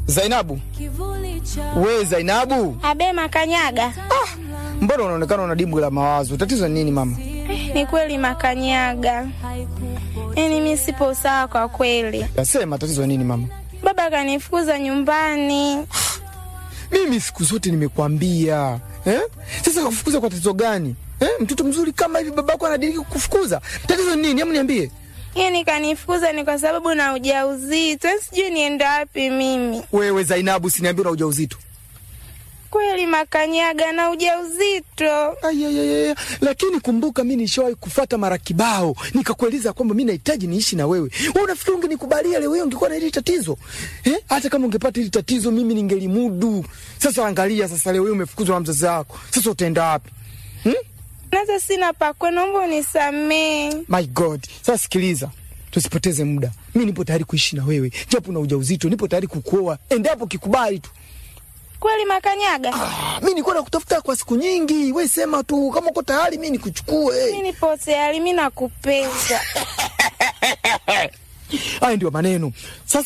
Zainabu, we Zainabu, Abe Makanyaga. mbona unaonekana una dimbwi la mawazo? Tatizo ni nini mama? Ni kweli Makanyaga, yaani mi sipo sawa kwa kweli. Nasema tatizo ni nini mama? Baba kanifukuza nyumbani. Mimi siku zote nimekwambia eh? Sasa kufukuza kwa tatizo gani eh? Mtoto mzuri kama hivi babako anadiriki kukufukuza, tatizo ni nini? Hebu niambie. Yaani kanifukuza ni kwa sababu na ujauzito, yaani sijui nienda wapi mimi. Wewe Zainabu, siniambia una ujauzito. Kweli Makanyaga, na ujauzito. Ayayaya, lakini kumbuka, mi nishawahi kufata mara kibao nikakueleza kwamba mi nahitaji niishi na wewe. Wewe unafikiri ungenikubalia leo hiyo ungekuwa na hili tatizo eh? Hata kama ungepata hili tatizo mimi ningelimudu. Sasa angalia, sasa leo hiyo umefukuzwa na mzazi wako, sasa utaenda wapi? Nasa sina pakwe, naomba unisamee. My God, sasa sikiliza, tusipoteze muda. Mi nipo tayari kuishi na wewe, japo na ujauzito, nipo tayari kukuoa endapo kikubali tu. Kweli Makanyaga, Ah, mi nilikuwa nakutafuta kwa siku nyingi, we sema tu kama uko tayari, mi nikuchukue. mi nipo tayari, mi nakupenda. Haya ndio maneno sasa.